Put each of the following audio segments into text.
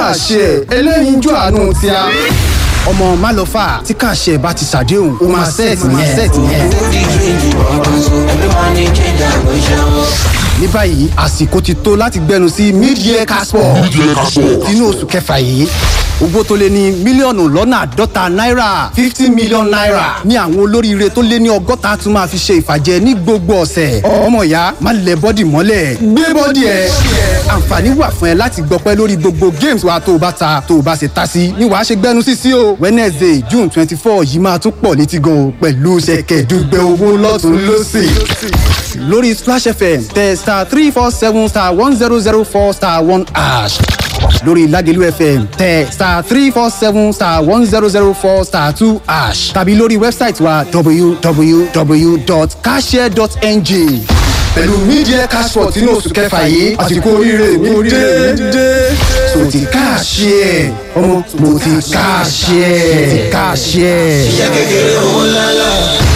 káàṣì ẹ̀ ẹlẹ́yinjú àánú tí a ọmọ málọ́fà tí káàṣì ẹ̀ bá ti ṣàdéhùn ó máa sẹ́ẹ̀tì yẹn. ní báyìí àsìkò ti tó láti gbẹnu sí mid-year casport inú oṣù kẹfà yìí owó tó lé ní mílíọ̀nù lọ́nà àádọ́ta náírà fifty million naira ní àwọn olóríire tó lé ní ọgọ́ta tún máa fi ṣe ìfàjẹ ní gbogbo ọ̀sẹ̀ ọmọ ìyá má lẹ bọ́dì mọ́lẹ̀ gbé bọ́dì ẹ̀ àǹfààní wà fún ẹ láti gbọpẹ́ lórí gbogbo games wa tó o bá ta tó o bá ṣe ta sí ni wàá ṣe gbẹnu sí sí o wednesday june twenty four yìí máa tún pọ̀ létí gan o pẹ̀lú ṣẹ̀kẹ̀dùgbẹ̀ owó lọ́tún lọ́sì lórí splash fm tẹ star three four seven star one zero zero four star one ash lórí ládìlú fm tẹ star three four seven star one zero zero four star two ash tàbí lórí wẹ́bsáìtì wa www.cashare.ng pẹ̀lú media cashport inú oṣù kẹfà yìí àsìkò oríire mi dé so ti káàṣì ẹ̀ ọmọ mo ti káàṣì ẹ̀ ti káàṣì ẹ̀. iṣẹ́ kékeré owó lálá.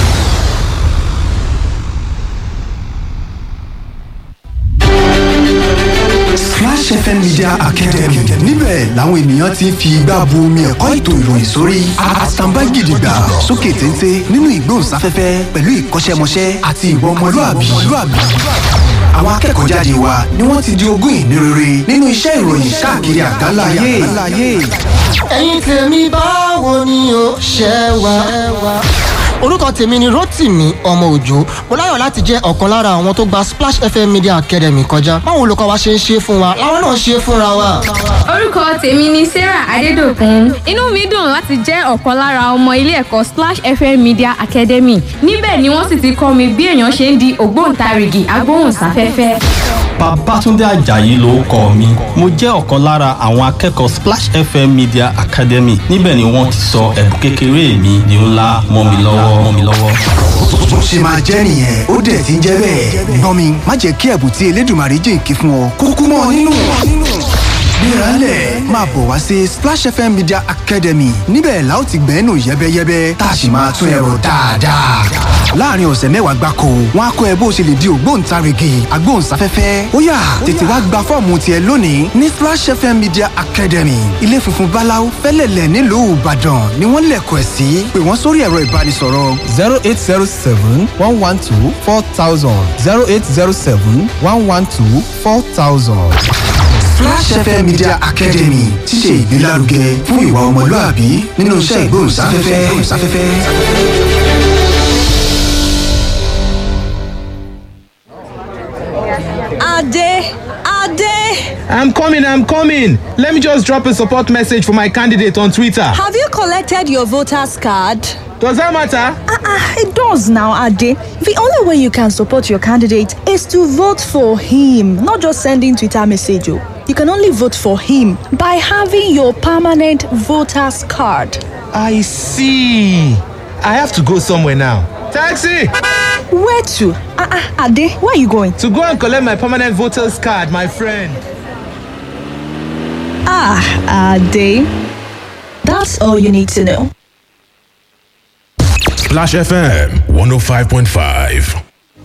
Splash FM Media Academy níbẹ̀ làwọn ènìyàn ti ń fi igbá bu omi ẹ̀kọ́ ètò ìròyìn sórí àtàǹbá gidigba sókè téńté nínú ìgbóhùnsáfẹ́fẹ́ pẹ̀lú ìkọ́ṣẹ́mọṣẹ́ àti ìwà ọmọlúàbí. Àwọn akẹ́kọ̀ọ́ jáde wa ni wọ́n ti di ogún ìní rere nínú iṣẹ́ ìròyìn káàkiri àgbáláyé. ẹ̀yin tèmi báwo ni o ṣe wá. orúkọ tèmi ni rotimi ọmọ òjò mo láyọ̀ láti jẹ́ ọ̀kan lára àwọn tó gba splash fm media academy kọjá báwo olùkọ́ wa ṣe ń ṣe fún wa làwọn náà ṣe fúnra wa. orúkọ tèmi ni sarah adédọkùn inú mi dùn láti jẹ́ ọ̀kan lára ọmọ ilé ẹ̀kọ́ splash fm media academy níbẹ̀ ni wọ́n sì ti kọ́ mi bí èèyàn ṣe ń di ògbóǹtarìgì agbóhùnsáfẹ́fẹ́. Babátúndé Àjàyí ló kọ mi. Mo jẹ́ ọ̀kan lára àwọn akẹ́kọ̀ọ́ Splash FM Media Academy. Níbẹ̀ ni wọ́n ti sọ ẹ̀bùn kékeré mi di ńlá mọ́ mi lọ́wọ́ mọ́ mi lọ́wọ́. bó ṣe máa jẹ́ nìyẹn ó dẹ̀ ti ń jẹ́ bẹ́ẹ̀. gbọ́n mi má jẹ́ kí ẹ̀bùn tí elédùnmarè jìnkí fún ọ kúkú mọ́ ọ nínú. gbéraálẹ̀ máa bọ̀ wá sí Splash FM Media Academy níbẹ̀ la ó ti gbẹ́nu yẹ́bẹ́yẹ́bẹ́ tá a sì máa tún ẹ̀rọ dáadáa. láàrin ọ̀sẹ̀ mẹ́wàá gbáko wọn á kọ́ ẹ bó ṣe lè di ògbóǹtarìgì agbóhùnsáfẹ́fẹ́ ó yá tètè wá gba fọ́ọ̀mù tiẹ̀ lónìí ní Splash FM Media Academy ilé funfun báláú fẹ́lẹ̀lẹ̀ nílùú Ìbàdàn ni wọ́n lẹ̀kọ̀ ẹ̀ sí pé wọ́n sórí ẹ̀rọ ìbánisọ̀rọ̀ zero eight zero seven one one two four thousand zero eight zero seven one one two four thousand. Flash FM Media Academy ti ṣe ìgbélárugẹ fún ìwà ọmọlúàbí nínú iṣẹ́ ìgbóhùnsáfẹ́fẹ́. Ade, Ade, I'm coming, I'm coming. Let me just drop a support message for my candidate on Twitter. have you collected your voter's card? Does that matter? Ah, ah, it does now, Ade. The only way you can support your candidate is to vote for him, not just sending Twitter message. oh. You can only vote for him by having your permanent voter's card. I see. I have to go somewhere now. Taxi! Where to? Ah, ah, Ade, where are you going? To go and collect my permanent voter's card, my friend. Ah, Ade. That's all you need to know. Splash FM 105.5.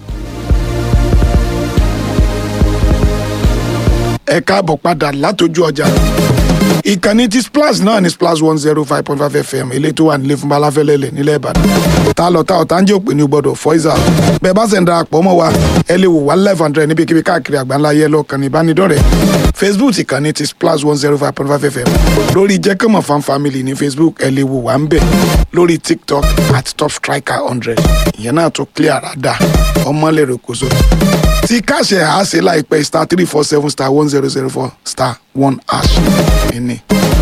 ẹ káàbọ̀ padà látọjú ọjà ìkànnì tí splash náà ní splash one zero five point five fm eléyìí tó wà nílé fún balafẹ́lẹ́lẹ̀ nílẹ̀ ìbàdàn ta lọ ta ọ̀tá ń jẹ́ òpè ní gbọ́dọ̀ fọ́ìsà bẹ́ẹ̀ bá sẹ̀ ń darapọ̀ mọ́ wa ẹ lè wò wá live and direct níbikíbi káàkiri àgbáńlá yẹ lọ kàn ní ìbánidọ́rẹ̀ẹ́ facebook ìkànnì tí splash one zero five point five fm lórí jẹ́kọ̀mọ̀ fan family ní facebook ẹ lè wò wá ń bẹ̀ lórí tiktok at top striker hundred ìyẹn náà tó clear rada ọmọlẹ́rẹ̀ kòso tí káṣẹ̀ á ṣe láìpẹ́ star three four seven star one zero zero four star one hash ẹni.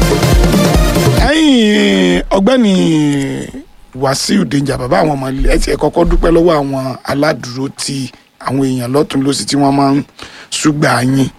ẹ̀yin ọ̀gbẹ́ni wàsíù dèjà bàbá àwọn ọmọ ilé ẹtì ẹ kọ́kọ́ dúpẹ́ lọ́wọ́ àwọn aládùúró tí àwọn èèyàn lọ́tún lọ́sí tí wọ́n máa ń ṣùgbà yín.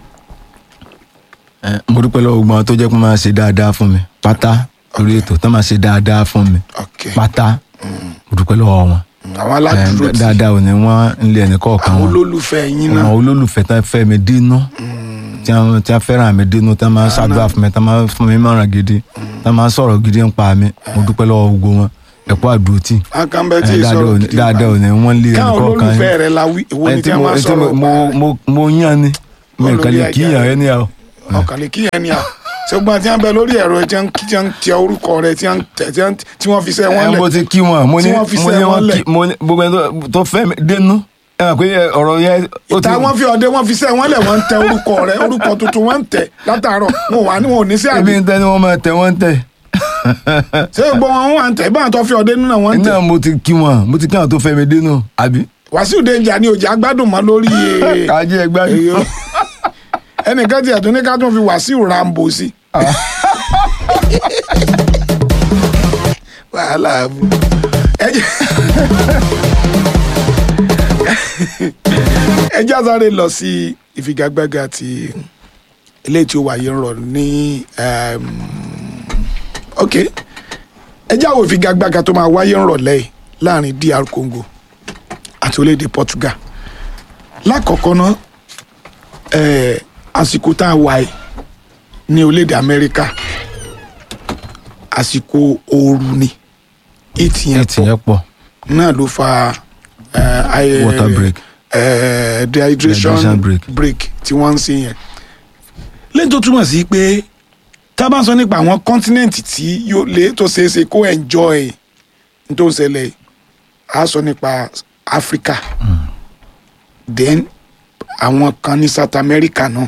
Ẹ, mo dúpẹ́ lọ́wọ́ gbọ́n tó jẹ́ pé máa ṣe dáadáa fún mi pátá lórí ètò tó máa ṣe dáadáa fún mi pátá mo dúpẹ́ lọ́wọ́ wọn. àwọn aládùúró Ẹ, tí dáadáa ò ní wọ́n ń lé ẹnì kọ̀ọ̀kan àwọn wọn olólùfẹ́ yín náà àwọn olólùfẹ́ tán fẹ́ mi dínú tí wọ́n tí wọ́n fẹ́ràn mi dínú tí wọ́n máa ń ṣàdúrà fún mi tí wọ́n máa ń fún mi mọ̀ràn gidi tí wọ́n máa ń sọ̀rọ̀ gidi ń pa mi mo dúpẹ́ lọ́wọ́ gbogbo wọn ẹ̀kọ́ àdúrótì akánbẹ́ tí Ẹ, ì dáadáa sọ̀rọ̀ ò ní- gidi dáadáa ò ní wọ́n lé ẹnì káwọn kọ̀ọ̀kan olólùfẹ́ rẹ̀ la wí èwo ni Ẹ, tí tí wọ́n mo- máa tí mo- sọ̀rọ̀ mo mo mo yàn ni mi Olórí kàn lè ajá. kíyàn ẹni à ọkàn lè kíyàn ni à ṣùgbọ́n tí wọ́n bẹ lórí ẹ̀rọ tí wọ́n tí wọ́n tẹ orúkọ rẹ tí wọ́n tẹ tí wọ́n tí wọ́n fi sẹ́ wọ́n ẹ lẹ̀ mo ti kí wọn mo ní tí wọ́n fi mo sẹ́ ní wọ́n wọn lẹ̀. kí mo ní gbogbo ẹni tó- tó fẹ́ mi dénú ẹ mọ̀ pé ọ̀rọ̀ yẹn ó ti ìta wọn fi ọdẹ wọn fi sẹ́ wọ́n lẹ̀ wọ́n ń tẹ orúkọ rẹ orúkọ tuntun wọ́n ń tẹ látàárọ̀ wọn ò wá ní wọn ò ní sí ibi àbí ń tẹ́ ni wọ́n máa tẹ̀ wọ́n tẹ̀ ṣé gbogbo wọn wà ń tẹ ìbáwọn tó fi ọdẹ nínú wọn ń tẹ náà mo ti kí wọn mo ti kí àwọn tó fẹ́ mi dénú àbí wàsíù denja ni òjì agbádùn mọ́ lórí ee. kájí ẹ gbádùn. Èyí ó. ẹnìkan tiẹ̀ tún ní ká tún fi wàsíù rambo sí. wàhálà àbú. ẹ jẹ́ ẹ jẹ́ àsáré lọ sí ìfigagbága ti eléyìí tí ó wáyé ń rọ ní um, ok ẹ jẹ́ àwọn ìfigagbága tó máa wáyé ń rọ̀lẹ́ yìí láàrin DR Congo àti orílẹ̀-èdè Portugal lákọ̀ọ́kọ́ ná eh, àsìkò tá a wà yìí ní orílẹ̀-èdè Amẹ́ríkà àsìkò ooru ni ètì yẹn ètì yẹn pọ̀ náà ló fa eh, ayẹ- Water break. eh, dehydration Dehydration break. break tí wọ́n ń ṣe yẹn lẹ́yìn tó túmọ̀ sí pé tá a bá ń sọ nípa àwọn kọ́ńtínẹ́ǹtì tí yóò lè tó ṣeé ṣe kó enjoy ní tó ń ṣẹlẹ̀ yìí, a sọ nípa Africa then àwọn kan ní South America náà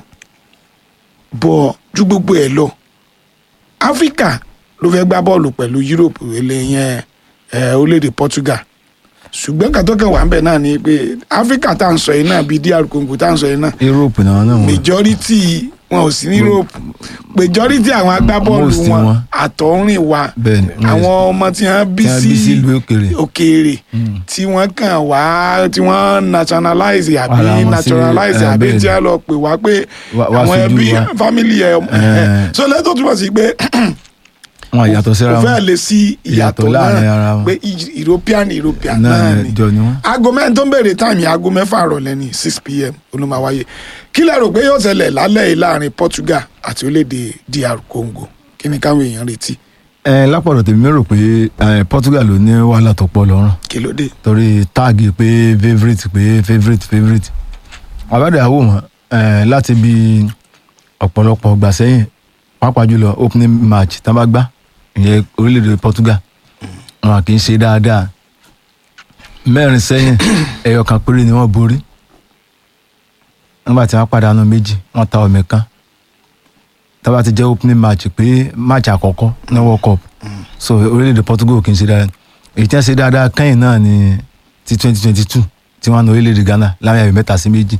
bọ̀ ju gbogbo ẹ̀ lọ Africa ló fẹ́ gbá bọ́ọ̀lù pẹ̀lú Europe eléyẹn ẹ̀ orílẹ̀-èdè Portugal ṣùgbọ́n kàtókè wà ń bẹ̀ náà ni pé Africa tá à ń sọ yìí náà bíi DR Congo tá à ń sọ yìí náà Europe náà náà wọn majority wọn ò sí ní Europe majority àwọn agbábọ́ọ̀lù Most wọn wọn. àtọ̀rìn wa bẹ́ẹ̀ni àwọn ọmọ tí wọ́n bí tí wọ́n bí sí sí ìlú òkèèrè òkèèrè tí wọ́n kàn wá tí wọ́n nationalize Ara àbí wọn sí, naturalize eh, àbí bẹ́ẹ̀ tí ni. wọ́n lọ pè wá pé Wá- wá àwọn síjú ẹbí wa. family ẹ̀ Eh. so lẹ́tọ̀ túmọ̀ sí pé wọn yàtọ̀ síra kò fẹ́ wọn lè sí ìyàtọ̀ Ìyàtọ̀ láàrin ara náà wọn. pé E- European European náà náà ni ni jọ ni wọn. aago mẹ́rin tó ń béèrè táìmì aago mẹ́fà rọ̀lẹ́ ní six pm olùmọ̀wáyé kí lẹ rò pé yóò ṣẹlẹ̀ lálẹ́ yìí láàrin Portugal àti orílẹ̀-èdè DR Congo kí ni káwọn èèyàn retí ẹ lápọ̀dọ̀ tèmi rò pé eh, Portugal ló ní wàhálà tó pọ̀ lọ́rùn kí ló dé. torí táàgì pé favourite pé favourite favourite àbádẹ àwò wọn eh, láti bí ọ̀pọ̀lọpọ̀ gbà sẹ́yìn pàápàá jùlọ opening match tá a bá gbá ìyẹn orílẹ̀-èdè Portugal wọn kì í ṣe dáadáa mẹ́rin sẹ́yìn ẹyọ kan péré ni wọ́n borí nígbà tí wọ́n pàdánù méjì wọ́n ta ọ̀mì kan tá a bá ti jẹ́ opening match pé match àkọ́kọ́ ní World Cup so orílẹ̀-èdè Portugal kì í ṣe dáadáa èyí tí wọ́n ṣe dáadáa kẹ́yìn náà ni ti twenty twenty two tí wọ́n na orílẹ̀-èdè Ghana láwọn ayò mẹ́ta sí méjì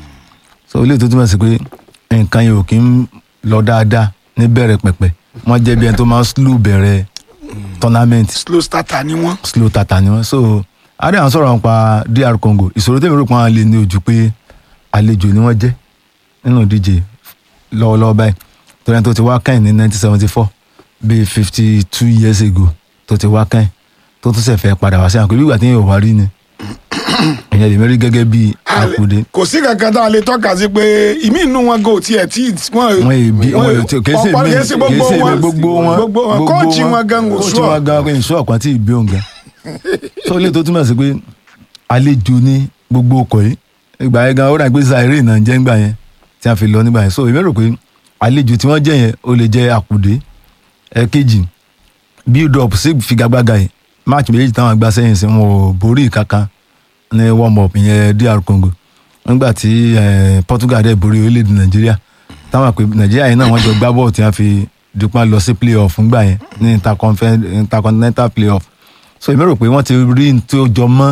so orílẹ̀-èdè tó túmọ̀ sí pé nǹkan yìí ò kí ń lọ dáadáa ní bẹ̀rẹ̀ pẹ̀pẹ̀ wọ́n jẹ́ bí ẹni tó máa ń slow bẹ̀rẹ̀ tournament slow starter ni wọ́n. slow tata ni wọ́n so adé àwọn sọ̀rọ̀ nípa DR Congo ìṣòro tèmi rò pé wọ́n lè ní ojú pé àlejò ni wọ́n jẹ́ nínú ìdíje lọ́wọ́lọ́wọ́ báyìí torí ẹni tó ti wá kẹ́yìn ní nineteen seventy four bíi fifty two years ago tó ti wá kẹ́yìn tó tún ṣẹ̀fẹ̀ padà wá sí àǹkó bí ìgbà tí yóò wá rí ni ìyẹn lè mérí gẹ́gẹ́ bíi àkùdé kò sí kankan tá a lè tọ́ka sí pé ìmí inú wọn go tiẹ̀ tí wọ́n wọn èbí wọn èbí kèsì ọ̀pọ̀ mi kèsì gbogbo kèsì mi wọn gbogbo wọn gbogbo wọn kóòtù wọn gan kò kóòtù sùọ́ wọn gan kò sùọ́ ọ̀kan tí ì bí òun gan so ilé tó túmọ̀ sí pé àlejò ní gbogbo ọkọ̀ yìí ìgbà yẹn gan ó dà pé zaire náà jẹ́ ńgbà yẹn tí a fi lọ nígbà yẹn so èmi rò pé àlejò tí wọ́n jẹ́ yẹn ó lè jẹ́ àkùdé ẹ̀kejì build up sí figagbága yìí match méjì táwọn gbá sẹ́yìn sí wọn ò borí kankan ní warm up ìyẹn DR Congo nígbà tí eh, Portugal dẹ̀ borí orílẹ̀-èdè Nàìjíríà táwọn pé Nàìjíríà yẹn náà wọ́n jọ gbá bọ́ọ̀lù tí wọ́n fi dupá lọ sí play-off ńgbà yẹn ní interconfe- intercontinental play-off so èmi rò pé wọ́n ti rí n tó jọ mọ́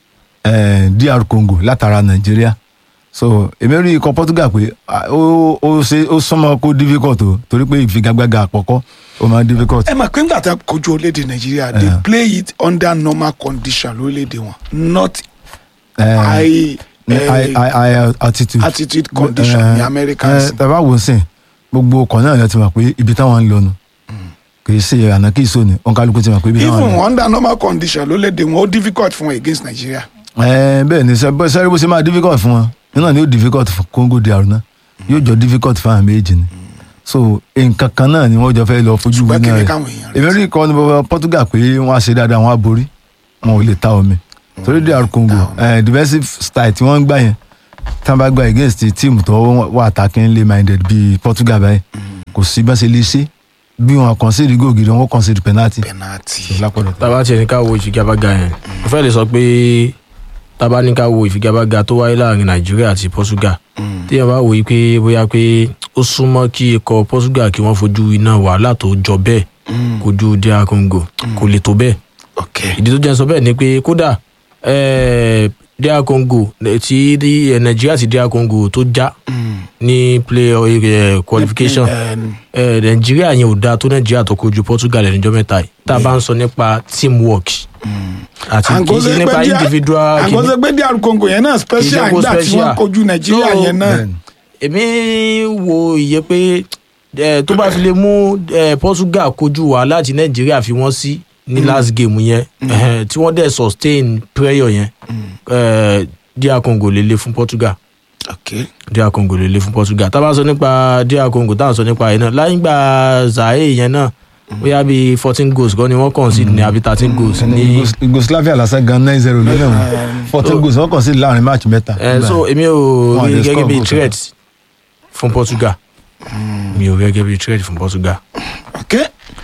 eh, DR Congo látara Nàìjíríà so èmi rí ikọ̀ Portugal pé ah, ó ó ṣe ó súnmọ́ kó difficult o torí pé ìfigagbága àkọ́kọ́ ó máa difficult. ẹ mà pé ńgbà tá a kojú orílẹ̀-èdè Nàìjíríà they Yeah. play it under normal condition lórílẹ̀-èdè wọn not Eh, high ní eh, high high high altitude. altitude condition ní America ẹ tàbá wò ó sìn gbogbo ọkọ̀ náà yẹn ti mọ̀ pé ibi táwọn ń lọ nu kì í ṣe àná kì í sóni òǹkálukú ti mọ̀ pé ibi táwọn ń even lọ. under normal condition lórílẹ̀-èdè wọn ó difficult fún wọn against Nigeria ẹ bẹ́ẹ̀ ni sẹ- bọ́- sẹ́rí bó ṣe máa difficult fún wọn nínú ni ó difficult fún Congo DR náà yóò jọ difficult fún àwọn méjì ni so nǹkan kan náà ni wọ́n jọ fẹ́ lọ fojú Ṣùgbọ́n wí kí náà ni rẹ̀ káwọn èèyàn èmi rí ikọ̀ ní bọ́ Portugal pé wọ́n á ṣe dáadáa wọ́n á borí wọn ò lè ta omi torí DR Congo eh, defensive style tí wọ́n ń gbà yẹn tí wọ́n bá gba against team tó wà attacking minded bíi Portugal báyìí kò sí bá ṣe lè ṣe bí wọn concede goal gidi wọn concede penalty. penalty. lápọ̀dọ̀ tábà tiẹ̀ ní ká wo ìfigagbága yẹn mo fẹ́ lè sọ pé tábà ní ká wo ìfigagbága tó wáyé láàrin nàìjíríà àti portugal téèyàn bá wò yí pé bóyá pé ó súnmọ́ kí ikọ̀ portugal kí wọ́n fojú iná wàhálà tó jọ bẹ́ẹ̀ kojú dr congo kò lè tó bẹ́ẹ̀ ìdí tó jẹ́ sọ bẹ́ẹ̀ ni pé kódà eh, dr congo eh, tí eh, nàìjíríà ti dr congo tó já ní play eh, qualification eh, nàìjíríà yẹn ò dáa tó nàìjíríà tó kojú portugal ẹnìjọ́ mẹ́ta yìí tá a bá ń sọ nípa teamwork àti kì í ṣe nípa individual kìíní àgọ́sẹ̀ pé dr congo yẹn náà special Ìjẹ́kó nígbà tí wọ́n special. kojú nàìjíríà So, yẹn náà. èmi wo ìyẹn pé eh, tó bá fi lè mú eh, portugal kojú wàhálà tí nàìjíríà fi wọ́n sí ní last game yẹn eh, tí wọ́n dẹ̀ sustain prayer yẹn eh, dr congo lè le fún portugal dr congo lè le fún portugal tá a bá sọ nípa dr congo tá a sọ nípa yẹn náà láyé gba zaire yẹn náà bóyá bíi fourteen goals gan ni wọ́n concede ní àbí thirteen goals ní yugoslavia lásán gan nine zero lónìí wọn fourteen goals wọn concede láàrin match mẹ́ta. Eh, so èmi ò Wọn rí lè gẹ́gẹ́ score bí goal threat fún portugal mi ò rí gẹ́gẹ́ bí threat fún portugal. okay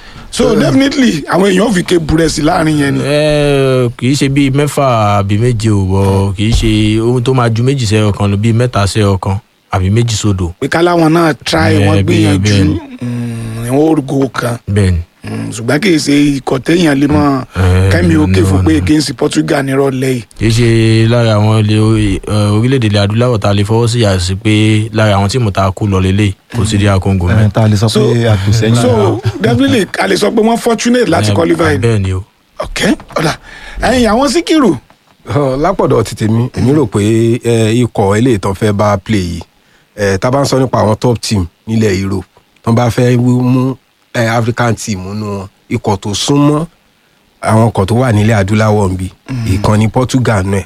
so definitely àwọn èèyàn fi ké burẹ́sì láàrin yẹn ni. Eh, kì í ṣe bíi mẹ́fà àbí méje ò wọ kì í ṣe ohun tó máa ju méjì sẹ́yọ kan lọ bíi mẹ́ta sẹ́yọ kan àbí méjì sódò. pé káláwọn náà try Eh, wọn bẹ́ẹ̀- gbìyànjú bẹ́ẹ̀ mm, wọn ò go kan bẹ́ẹ̀ni. Mm, ṣùgbọ́n kì í ṣe ikọ̀ téèyàn lè mọ kẹ́mi òkè fún pé against portugal nírọ̀lẹ́ yìí. kì í ṣe lára àwọn ilé eh, orílẹ̀-èdè ilẹ̀ adúláwọ̀ tá a lè fọwọ́ sí yàtọ̀ pé lára àwọn tíìmù tá a kú lọ lélẹ̀ kò sí díà congo mẹ́. tá a lè sọ pé àtòsẹ́yìn. so definitely a lè sọ pé wọ́n fortunate láti Eh, qualify. bẹ́ẹ̀ ni o. ok ọ̀la ẹ̀yin àwọn síkìrù. Ọ, lápọ̀dọ̀ ti tèmi èmi rò pé ẹ, ikọ̀ eléyìí tán fẹ́ bá play yìí ẹ, tá a bá ń sọ nípa àwọn top team nílẹ̀ europe tán bá fẹ́ wí- mú ẹ, african team nínú wọn ikọ̀ tó súnmọ́ àwọn ikọ̀ tó wà nílẹ̀ adúláwọ̀ ń bí ìkànnì portugal náà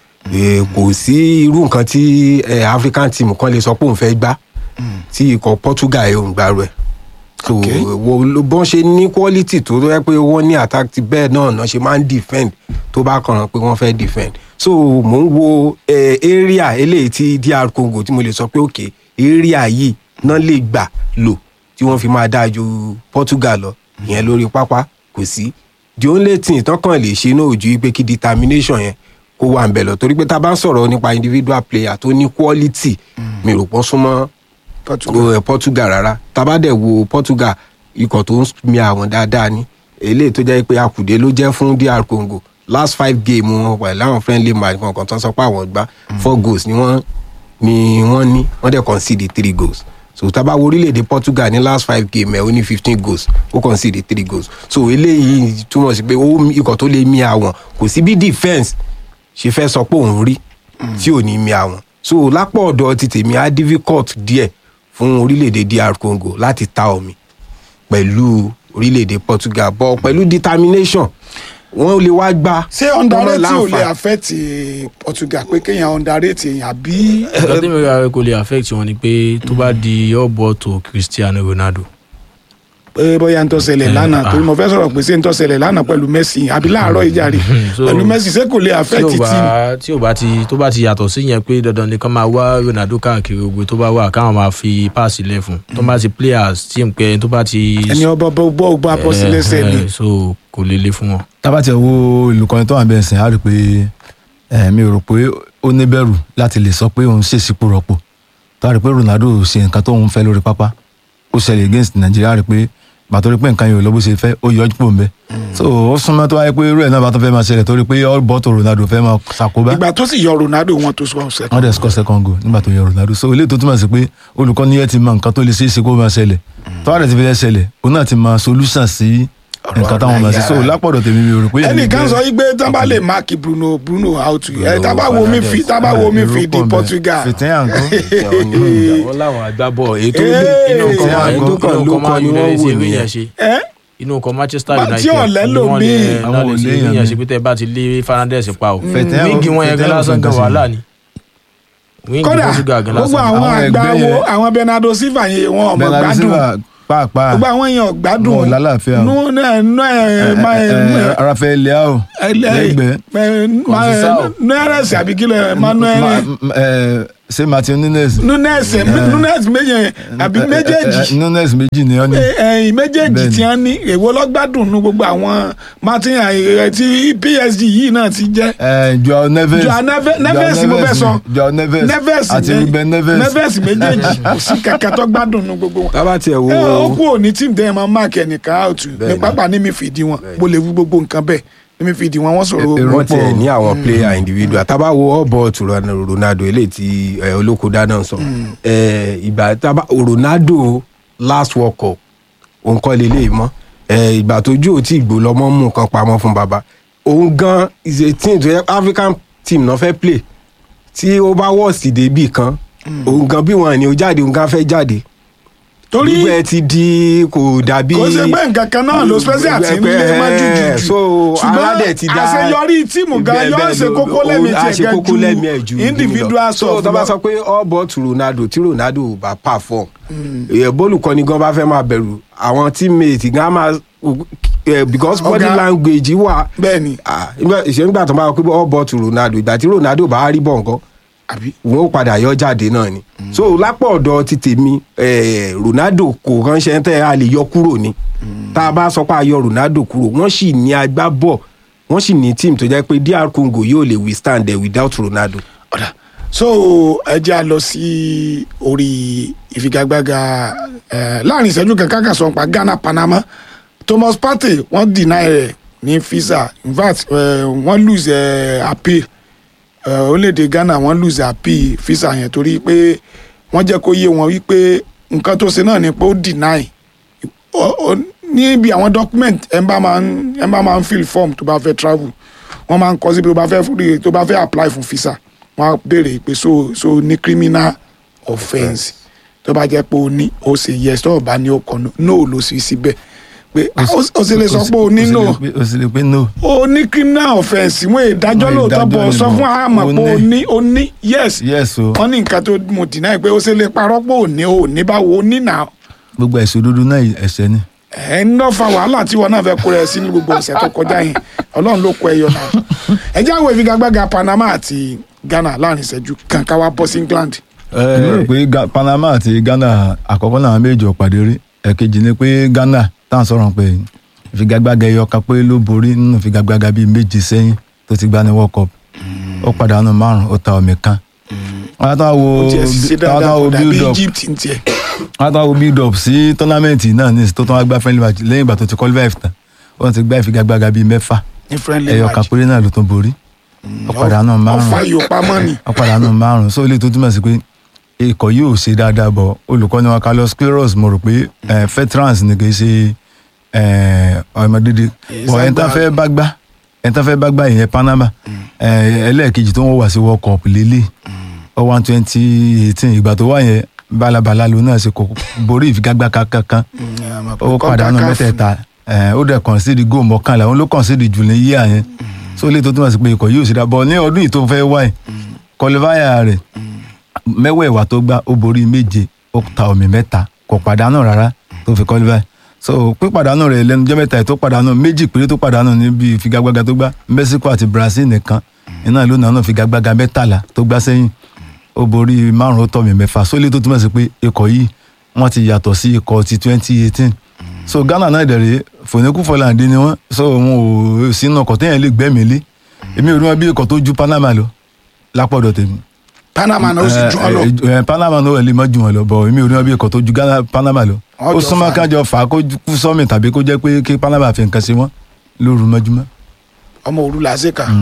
ẹ, kò sí irú nǹkan tí ẹ, african team kan lè sọ pé òun fẹ́ gbá tí ikọ̀ portugal yóò ń gbárù ẹ̀ so wo ló- bọ́n ṣe ní quality tó rẹ́ pé wọ́n ní attack ti bẹ́ẹ̀ náà náà ṣe máa ń defend tó bá kàn án pé wọ́n fẹ́ defend so mò ń wo eh, area eléyìí tí dr congo tí mo lè sọ pé òkè area yìí náà lè gbà lò tí wọ́n fi máa dáa ju portugal lọ ìyẹn lórí pápá kò sí the only thing tán kàn lè ṣe náà ò ju pé kí determination yẹn kó wà ń bẹ̀ lọ torí pé tá a bá ń sọ̀rọ̀ nípa individual player tó ní quality mi rò pọ́n súnmọ́ portugal, portugal rárá tábà dẹ̀ wo portugal ikọ̀ tó ń mi àwọn dáadáa ni eléyìí tó jẹ́ pé akùdé ló jẹ́ fún dr congo last five game wọn pẹ̀lú àwọn friendly match kankan tó ń sọ pé àwọn gbá four goals ni wọ́n ni wọ́n ní wọ́n dẹ̀ concede three goals so tábà wo orílẹ̀-èdè portugal ní last five game ẹ̀ ó ní fifteen goals ó concede three goals so eléyìí túmọ̀ sí pé ó ikọ̀ tó lè mi àwọn kò sí bí defence ṣe fẹ́ sọ pé òun rí tí ò ní mi àwọn so lápò ọ̀dọ̀ ti tèmi á difficult díẹ̀ fún orílẹ̀-èdè dr congo láti ta omi pẹ̀lú orílẹ̀-èdè portugal bọ́ pẹ̀lú determination wọ́n lè wá gbá. ṣé underrate ò lè affect portugal pé kéèyàn underrate èèyàn àbí. ẹ̀ka tí mi ra kò lè affect wọn ni pé tó bá di ọ̀bọ̀ tó cristiano ronaldo. pé bóyá ń tọ́sẹ̀lẹ̀ lánàá torí mo fẹ́ sọ̀rọ̀ pé ṣé ń tọ́sẹ̀lẹ̀ lánàá pẹ̀lú messi àbí láàárọ̀ ìjà rè pẹ̀lú messi ṣé kò lè affect tí ò team. bá tí ò bá ti tó bá ti yàtọ̀ sí yẹn pé dandan ni kán máa wá ronaldo káàkiri gbogbo tó bá wà káwọn máa fi páàsì lẹ̀ fún tó bá ti players team pé tó bá ti. ẹni ọba bọ́ bọ́ gbá bọ́ sí lẹ́sẹ̀ ni. Eh, so kò lè le fún wọn. tábà tí ẹ wo ìlú kan tó wà bẹ́ẹ̀ sìn á rí i pé ẹ mi ò rò pé ó ní bẹ̀rù láti lè sọ pé òun ṣèṣì kú rọpò tó a rí i pé ronaldo ṣe nǹkan tóun fẹ́ lórí pápá ó ṣẹlẹ̀ against nàìjíríà rí i pé bàtọ́ rí i pé nǹkan yóò lọ bó ṣe fẹ́ ó yọ ọ́ pò ń bẹ́ so ó súnmọ́ tó wáyé pé irú ẹ̀ náà bá tó fẹ́ máa ṣẹlẹ̀ torí pé all but ronaldo fẹ́ máa ṣàkóbá ìgbà tó sì yọ ronaldo wọn tó sọ ọ̀sẹ̀ wọ́n dẹ̀ score second goal nígbà tó yọ ronaldo so ilé tó túmọ̀ sí pé olùkọ́ni yẹn ti mọ nǹkan tó lè ṣeé ṣe kó máa ṣẹlẹ̀ tó wà lẹ̀ ti fi lẹ́ ṣẹlẹ̀ òun náà ti mọ solution sí nǹkan táwọn máa ṣe so lápọ̀dọ̀ tèmi mi ò rò pé ẹnìkan sọ yí pé tí wọn bá lè máàkì bruno bruno out ẹ tábà wo mi fi tábà wo mi fi di portugal. wọ́n láwọn agbábọ̀ ètò inú kan inú kan ló kan united ṣe rí yẹn ṣe inú kan manchester united tí ọ̀lẹ́ lò wọ́n mí. lè náà lè ṣe rí yẹn ṣe pé tẹ́ bá ti lé fernandez pa o wíńgì wọn yẹn gan lásán gan wàhálà ni wíńgì kódà portugal gan gbogbo lásán. àwọn àgbáwo àwọn bernardo silva yẹn wọn ọmọ gbádùn pàápàá gbogbo àwọn èèyàn gbádùn wọn ò lálàáfíà o. nú ẹ nú ẹ máa ẹ rafael leao lẹ́gbẹ̀ẹ́ nú ẹrẹsì àbí kílẹ̀ manuel ṣé martin nunes. nunes nunes méje àbí méjèèjì nunes méjì ni ó ní. ẹyìn méjèèjì tí wọn ní èwo lọ́gbàdùn nu gbogbo àwọn martin ayẹyẹ tí psg yìí náà ti jẹ́. ẹ joao neves joao Neve- neves mo fẹ́ sọ joao neves neves àti ní- ruben neves. neves méjèèjì kò sí kàkà tó gbádùn nu gbogbo wọn. tábà tiẹ̀ wo ẹ ó kú òní tí ǹdẹ́ máa máàkì ẹnìkan out ní pápá ní mi fìdí wọn mo lè wí gbogbo nǹkan bẹ́ẹ̀ ní mi fìdí wọn wọ́n sọ̀rọ̀ wọ́n tiẹ̀ ní àwọn player individual tábà wo all ball to Ron- ronaldo eléyìí tí eh, olókòdá náà sọ Eh, ìgbà tábà ronaldo last world cup òun kọ́ lélẹ̀ mọ́ Eh, ìgbà tójú ò tí gbó lọ́mọ́ mú nǹkan pamọ́ fún baba òun gan is a team tó yẹ african team náà fẹ́ play tí ó bá wọ́ọ̀sì débì kan òun gan bí wọn ni ó jáde òun gan fẹ́ jáde torí gbogbo ẹ ti di kò dàbí. kò ṣe pé nǹkan kan náà ló special ti ń lé má jùjù so aládẹ ti da àṣeyọrí tíìmù gan yóò ṣe kókó lẹ́mìí tiẹ̀ gẹ́ ju individual so stuff tó bá lọ. sọ pé all but to ronaldo tí ronaldo ò bá perform ẹ bólùkọ́ni gan bá fẹ́ máa bẹ̀rù àwọn teammate gan máa eh, because body Ọ̀gá. language wà bẹ́ẹ̀ni ìṣe nígbà tó bá wọ pé all but to ronaldo ìgbà tí ronaldo bá rí bọ̀ nǹkan wọn ó padà yọ jáde náà ni so lápò ọ̀dọ̀ ti tèmi eh, ronaldo kò ránṣẹ́ tẹ́ a lè yọ kúrò ni tá a bá sọ pé a yọ ronaldo kúrò wọ́n sì ní agbábọ̀ wọ́n sì ní team tó jẹ́ pé dr congo yóò lè withstand there without ronaldo. so ẹ jẹ́ a lọ sí orí ìfigagbága eh, láàrin ìṣẹ́jú kankan kan sọ pa ghana panama thomas partey wọ́n deny rẹ̀ ní visa in fact eh, wọ́n lose eh, appeal eh, orílẹ̀-èdè ghana wọ́n lose appeal visa yẹn torí pé wọ́n jẹ́ kó yé wọn wípé nǹkan tó ṣe náà ni pé ó deny Ó- ó- níbi àwọn document ẹ bá máa ń ẹ bá máa ń fill form tó bá fẹ́ travel wọ́n máa ń kọ síbi tó bá fẹ́ fúri tó bá fẹ́ apply fún visa wọ́n á béèrè pé so so ní criminal offence tó bá jẹ́ pé o ní o ṣe yes tó o bá ní o kọ no no ló sì síbẹ̀ pé ah, ó ó sì lè sọ pé o ní no o sì lè pé no. o ní criminal offence wọ́n ìdájọ́ Wọ́n lóòótọ́ ìdájọ́ bọ̀ ni sọ mo- fún àmọ̀ o pé o ní. ní o ní yes yes o wọ́n ní nǹkan tó mo deny pé o ṣe lè parọ́ pé o ní o ní báwo o ní nà gbogbo ẹ̀sùn dúdú náà ẹ̀ṣẹ̀ ni. ẹ ń lọ fa wàhálà tí wọn náà fẹ́ kó rẹ sí ní gbogbo ọ̀sẹ̀ tó kọjá yẹn ọlọ́run ló kọ ẹyọ náà ẹ jẹ́ àwọn ìfigagbága panama àti ghana láàrin ìṣẹ́jú kan ká wá bọ́ sí england. èmi rò pé Ga- panama àti ghana àkọ́kọ́ náà méjì ò pàdé rí ẹ̀kejì ni pé ghana táwọn sọ̀rọ̀ pé ìfigagbága ẹyọ kan pé ló borí nínú ìfigagbága bíi méjì sẹ́yìn tó ti gbá ní world cup ó pàdánù márùn ó ta omi kan. wọ́n á tán wo ó tiẹ̀ sì ṣe wọ́n á dáadáa tán wo kò dàbí build up egypt ń tiẹ̀. wọ́n á tán wo build up sí tọ́námẹ́ǹtì náà ní tó tán wá gbá friendly match lẹ́yìn ìgbà tó ti qualify tán wọ́n ti gbá ìfigagbága bíi mẹ́fà ní friendly ẹyọ match. kan péré náà ló tún borí ó pàdánù márùn ọ̀fà yóò pamọ́ ni. wọ́n pàdánù márùn so ilé tó túmọ̀ sí pé ikọ̀ yóò ṣe dáadáa bọ̀ olùkọ́ni wa carlos queiroz mo rò pé eh, veterans ni kì í ṣe eh, ọmọdédé bọ̀ ẹni tán fẹ́ bá gbá ẹni tán fẹ́ bá gbá ìyẹn panama eh, ẹlẹ́ẹ̀kejì tó ń wá sí world cup lélẹ̀ ọ one twenty eighteen ìgbà tó wà yẹn balabala ló náà ṣe kò borí ìfigagbága kankan ó pàdánù mẹ́tẹ̀ẹ̀ta eh, ó dẹ̀ concede goal mọ́kànlá òun ló concede jù ní yíyà yẹn so ilé tó túmọ̀ sí pé ikọ̀ yóò ṣe dáa bọ̀ ní ọdún yìí tó fẹ́ wáyé kọlífàyà rẹ̀ mẹ́wẹ̀ẹ̀wá tó gbá ó borí méje ó ta omi mẹ́ta kò pàdánù rárá tó fi kọlífàyà so pípàdánù rẹ̀ lẹ́nu jẹ́ mẹ́ta yìí tó pàdánù méjì péré tó pàdánù níbi ìfigagbága tó gbá Mexico àti Brazil nìkan iná ló nàánú ìfigagbága mẹ́tàlá tó gbá sẹ́yìn ó borí márùn ó tọ̀ mí mẹ́fà so ilé tó túmọ̀ sí pé ikọ̀ yìí wọ́n ti yàtọ̀ sí ikọ̀ ti twenty eighteen so Ghana náà dẹ̀rẹ̀ fòníkù fọláǹdé ni wọ́n so wọn ò sínú ọkọ̀ téèyàn lè gbẹ́mìí lé èmi ò rí wọn bí ikọ̀ tó ju Panama lọ lápọ̀dọ̀ tèmi panama náà ó sì jù ọ́ lọ. ẹ ẹ panama náà lè má jù wọn lọ bọ èmi ò ní wọn bí ẹkọ tó ju Ghana panama lọ Wọ́n ó jọ súnmọ́ fà á. kájọ fà á kó kú sọmi tàbí kó jẹ́ pé kí panama fi nǹkan sí wọn lóru mọ́júmọ́. ọmọ òru là á ṣe kà.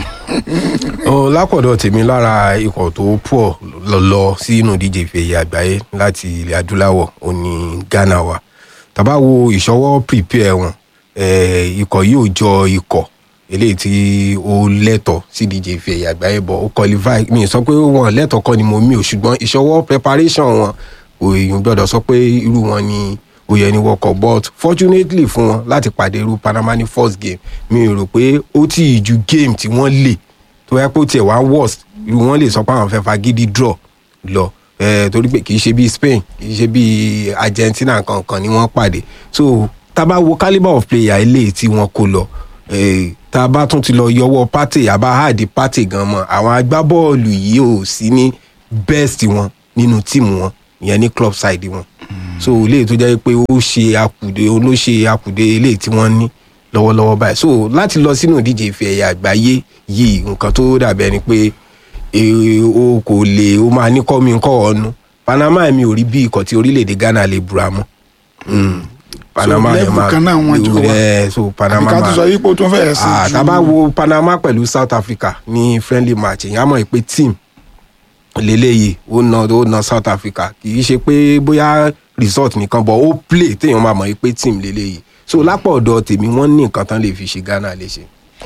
Ọ, lápọ̀dọ̀ tèmi lára ikọ̀ tó pọ̀ lọ lọ sínú díje ìfẹ̀yẹ àgbáyé láti ilẹ̀ adúláwọ̀ ó ní ghana wa tàbá wo ìṣọwọ́ prepare wọn eh, ikọ̀ yóò jọ ikọ̀ eléyìí tí ó lẹ́tọ̀ sí díje ìfẹ̀yẹ àgbáyé bọ̀ ó qualify mi ì sọ pé wọn lẹ́tọ̀ kọ́ ni mo mí o ṣùgbọ́n ìṣọwọ́ preparation wọn òyìn gbọ́dọ̀ sọ pé irú wọn ni ó yẹ ní world cup but fortunately fún wọn láti pàdé irú panama ní first game mi ò rò pé ó tì í ju game tí wọ́n lè tó yẹ kó tiẹ̀ wá worst irú wọn lè sọ pé àwọn fẹ́ fagídí draw lọ eh, torí pé kì í ṣe bíi spain kì í ṣe bíi argentina kankan ni wọ́n pàdé so tá a bá wo calibre of player eléyìí tí wọ́n kó lọ eh, tá a bá tún ti lọ yọwọ́ pátì àbá háàdì pátì gan mọ́ àwọn agbábọ́ọ̀lù yìí ò sí ní best wọn nínú tíìmù wọn ìyẹn ní club side wọn so eléyìí tó jẹ́ pé ó ṣe àkùdé ó ló ṣe àkùdé eléyìí tí wọ́n ní lọ́wọ́lọ́wọ́ báyìí so láti lọ sínú ìdíje ìfẹ́ ẹ̀yà àgbáyé yìí nǹkan tó dàbẹ̀ ni pé eh, o kò lè o máa ní kọ́ mi kọ́ ọ̀nu panama mi ò rí bí ikọ̀ tí orílẹ̀-èdè ghana lè búra mọ́ Mm. panama yẹn level máa kan náà wọ́n jọ wá. ẹ so panama àbíká tó máa sọ yìí pé ó tún fẹ́ẹ̀ sí Ah, ju- tá a bá wo panama pẹ̀lú south africa ní friendly match èèyàn á mọ̀ pé team lélẹ́yìí ó na ó na south africa kì í ṣe pé bóyá result nìkan bọ̀ ó play téèyàn máa mọ̀ pé team lélẹ́yìí so lápò ọ̀dọ̀ tèmi wọ́n ní nǹkan tán lè fi ṣe ghana léṣe.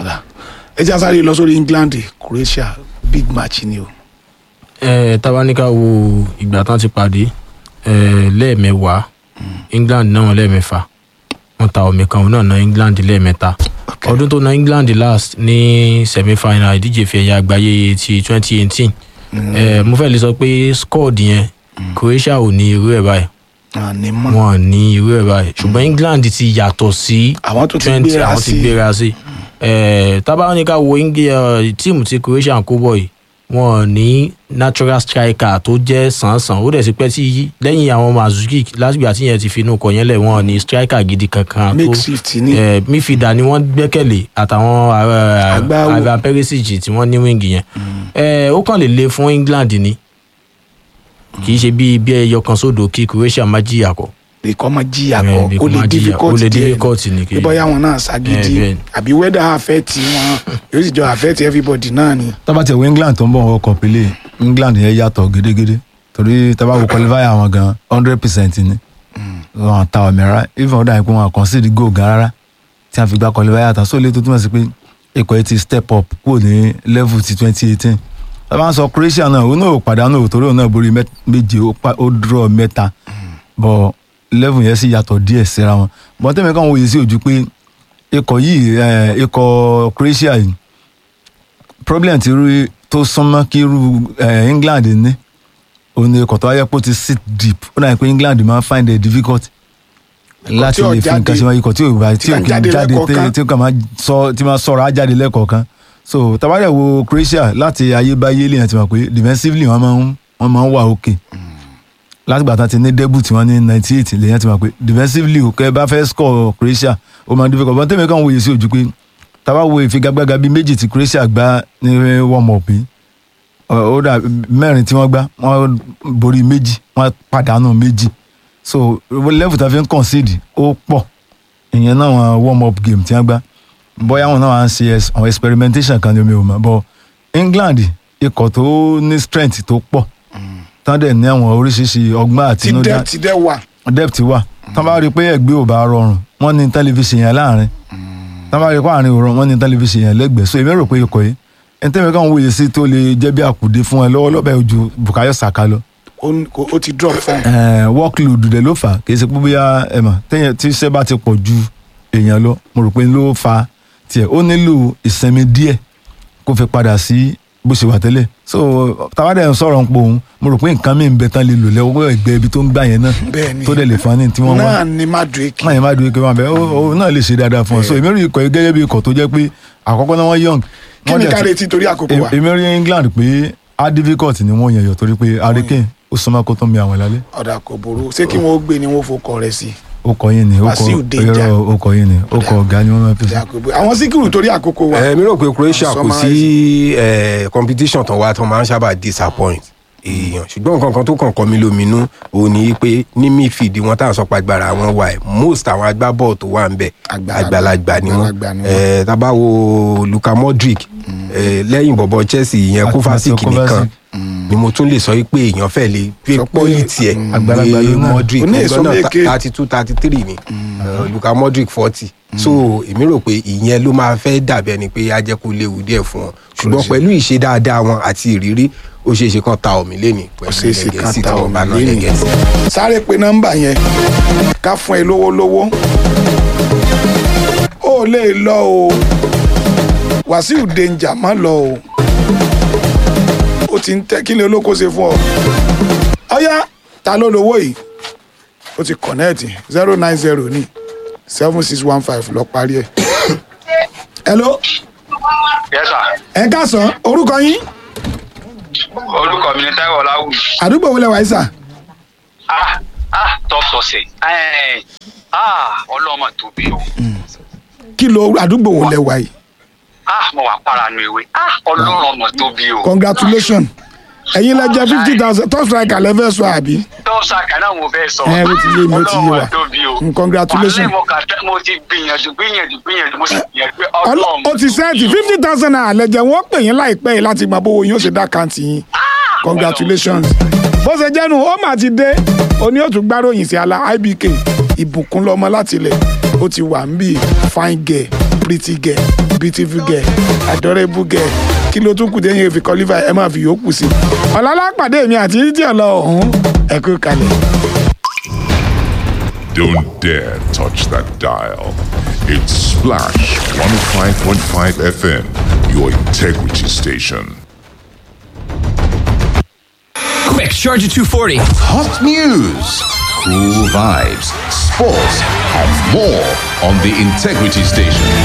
ẹ jẹ́ sáré lọ sórí england croatia big match ni o. ẹ tabaníkà wo ìgbà tán ti pàdé ẹ lẹ́ẹ̀mẹwàá england náà lẹ́ẹ̀mẹfà wọ́n ta omi kan òun náà na england lẹ́ẹ̀mẹta ọdún tó na england last ní semi-final ìdíje ìfẹ́ ẹ̀yà àgbáyé ti twenty eighteen ẹ mo fẹ́ lè sọ pé squad yẹn croatia ò ní irú ẹ̀ báyìí wọn ò ní irú ẹ̀ báyìí ṣùgbọ́n england ti yàtọ̀ sí ti twenty gbéra àwọn ti sí. gbéra sí ẹ tabaníkà wo Eng- ẹ, tíìmù tí croatia ń kó bọ̀ yìí wọn ò ní natural striker tó jẹ́ sàn-sàn ó dẹ̀ sí pẹ́ tí lẹ́yìn àwọn mazuki lásìgbà tí yẹn ti fi inú kọ yẹn lẹ̀ wọn ò ní striker gidi kankan tó Makeshift ni. ẹ mífìdá ni wọ́n gbẹ́kẹ̀lé àtàwọn Agbáwo. àgbà perisic tí wọ́n ní wíńgì yẹn ẹ ó kàn lè le fún england ni kì í ṣe bí bí ẹyọ kan sódò kí croatia má jìyà kọ. ìkọ́ máa jìyà Ẹ, kọ́ bí ó kò lè máa jìyà, difficult ó lè díẹ̀ difficult ni kì í- bí bóyá wọn náà Ẹ, ṣàgídí bẹ́ẹ̀ ni. àbí weather affect wọn yóò sì jọ affect everybody náà ni. tábà tí ẹ̀wọ̀ england tó ń bọ̀ wọ́n kọ̀ pélé england yẹn yàtọ̀ gédégédé torí tábà wo qualifier àwọn gan hundred percent ni wọn ta ọ̀mẹ́ra even ọ̀dà ìpín wọn concede goal gan rárá tí a fi gba qualifier tán sóòlé tó túmọ̀ sí pé ikọ̀ yìí ti step up kúrò ní level ti twenty eighteen tábà ń sọ croatia náà òun náà ò pàdánù torí òun náà borí mẹ́- méje ó pa- ó draw mẹ́ta bọ̀ level yẹn sì yàtọ̀ díẹ̀ síra wọn bọ́n tẹ́mi kàn wòye sí ojú pé ikọ̀ yìí eh, ikọ̀ croatia yìí problem ti rí tó súnmọ́ kí irú eh, england ní òun ni ikọ̀ tó wáyé pé ó ti sit deep ó dàbí pé england máa ń find it difficult láti ò lè fi jáde, nǹkan ṣe wọn ikọ̀ tí ò bá tí ò kàn kì jáde í jáde lẹ́kọ̀ọ̀kan. tí- tí ó kàn máa sọ tí máa sọ̀rọ̀ á jáde lẹ́kọ̀ọ̀kan so tabarẹ̀ wo croatia láti ayébáyé lèèyàn ti mọ̀ pé defensively wọ́n máa ń wọ́n máa ń wà òkè látìgbà tán ti ní debut wọn ní ninety eight lèèyàn ti mọ̀ pé defensively ò kẹ́ ẹ bá fẹ́ score croatia ó máa ń difficult bọ́n tẹ́mi kàn wòye sí ojú pé tábà wo ìfigagbága bíi méjì tí croatia gbá ní warm up yìí ọ- ó dà mẹ́rin tí wọ́n gbá wọ́n borí méjì wọ́n pàdánù méjì so level tá a fi ń concede ó pọ̀ ìyẹn náà wọn warm up game tí wọ́n gbá bóyá wọn náà wà ń ṣe ex- àwọn experimentation kan ní omi ò mọ̀ but england ikọ̀ tó ní strength tó pọ̀ tán dẹ̀ ní àwọn oríṣiríṣi ọgbọ́n ti àtinúdá dẹ́ ti dẹ́ wà. depth wà tán bá rí i pé ẹgbẹ́ ò bá rọrùn wọ́n ní tẹlifíṣàn yẹn láàrin tán bá rí i pé àárín òrùn wọ́n ní tẹlifíṣàn yẹn lẹ́gbẹ̀ẹ́ so èmi rò pé ikọ̀ yìí ẹni tẹ́mi kàn ń wòye sí tó lè jẹ́ bí àkùdé fún ẹ lọ́wọ́ lọ́bẹ̀ ojú bukayo saka lọ ó ń- kò- ó ti drop fún un. Eh, workload dẹ̀ ló fà á kì í ṣe pé bóyá ẹ mọ̀ téèyàn tí iṣẹ́ bá ti pọ̀ ju èèyàn lọ mo rò pé ló fa tiẹ̀ ó nílò ìsinmi díẹ̀ kó fi padà sí bó ṣe wà tẹ́lẹ̀ so tàwádẹ́ ń sọ̀rọ̀ ń po òun mo rò pé nǹkan mi ń bẹ tán lè lò lẹ́wọ́ ẹgbẹ́ ibi tó ń gbà yẹn náà Bẹ́ẹ̀ni. tó dẹ̀ lè fa ní tí wọ́n wá náà ni madrid náà yẹn má dúró kí wọ́n bẹ ó ó náà lè ṣe dáadáa fún ọ so èmi rí ikọ̀ yìí gẹ́gẹ́ bí ikọ̀ tó jẹ́ pé àkọ́kọ́ náà wọ́n young kí wọ́n ni dẹ̀ ká ti- retí torí àkókò wa. èmi rí england pé á difficult ni wọ́n yẹn yọ torí pé hurricane ó súnmọ́ kó tó mi àwọn lálẹ́ ọ̀dà kò burú ṣé kí wọ́n ó gbé ni wọ́n fokọ rẹ̀ sí. ó kọ yín ni ó kọ Wàsíù Danger. irọ́ ó kọ yín ni ó kọ ọ̀gá ni wọ́n máa fi sí. ọ̀dà kò burú àwọn síkìrù torí àkókò wa. ẹ mi rò pé croatia kò Summarize. sí eh, competition tán wá tán máa ń sábà disappoint èèyàn ṣùgbọ́n nǹkan kan tó kàn kọ́ mi lóminú òun ni pé ní midfield wọn tá à ń sọ pé agbára wọn wà ẹ̀ most àwọn agbábọ́ọ̀ tó wà ń bẹ̀ àgbàlagbà ni wọ́n àgbàlagbà ni wọ́n. Eh, tá a bá wo luka modric eh, lẹ́yìn bọ̀bọ̀ chelsea ìyẹn Àti kovacic Mateo nìkan Kovacic. ni mo tún lè sọ pé èèyàn fẹ́ lè pé quality ẹ̀ Àgbàlagbà pé ló náà. modric Ó ní ẹgbẹ́ èso náà méje. thirty two thirty three ni Eh, luka modric forty so èmi rò pé ìyẹn ló máa fẹ́ dàbí ẹni pé á jẹ́ kó léwu díẹ̀ fún wọn ṣùgbọ́n pẹ̀lú ìṣe dáadáa wọn àti ìrírí ó ṣeé ṣe kán ta omi lẹ́ni pẹ̀lú ṣeé ṣe kán lẹ́gẹ̀ẹ́sì ta tí wọ́n omi bá náà lẹ́nìí. lẹ́gẹ̀ẹ́sì. sáré pe nọ́mbà yẹn ká fún ẹ lówó lówó ó lè lọ o wàsíù danger má lọ o ó ti ń tẹ kí ni olóko ṣe fún ọ ọyá ta ló lówó yìí ó ti kọ̀nẹ́ẹ̀tì zero nine zero ní seven six one five lọ parí ẹ. hello Yes, sir. ẹ káàsán orúkọ yín orúkọ mi ni táíwò ọláwùmí. àdúgbò wo lẹ wà yìí sà ah ah top success ẹ ah ọlọ́mọ tóbi o kí ló àdúgbò wo lẹ wà yìí ah mo wà paranu ewé ah ọlọ́mọ tóbi o. congratulations ẹ̀yin lẹ jẹ fifty thousand top striker lẹ fẹ́ sọ àbí tọ́sà kan náà mo fẹ́ sọ. ẹ ó ti yé mi ó ti yé wa ọlọ́mọ tóbi o. Mm, congratulations. wàhálà mo kà tẹ́ mo ti gbìyànjú gbìyànjú gbìyànjú mo sì gbìyànjú pé Ọlọ́- ọlọ́mọ ó ti sẹ́ẹ̀tì fifty thousand naira lẹ́jẹ̀ wọ́n pè yín láìpẹ́ yìí láti mọ bówó yín ó ṣe dá kàǹtì yín congratulations bó ṣe jẹ́nu ó mà ti dé oní ó tún gbáròyìn sí ala ibk ìbùkún lọmọ láti ilẹ̀ ó ti wà ń bí fine girl pretty girl beautiful girl adorable girl kí ló tún kù déyìn fi qualify ẹ máa fi yòókù sí ọ̀làlá pàdé mi àti títí ọ̀lọ́ ọ̀hún ẹ kú kalẹ̀. Don't dare touch that dial. It's Splash 105.5 FM, your integrity station. Quick, charge at 240. Hot news, cool vibes, sports, and more on the Integrity Station.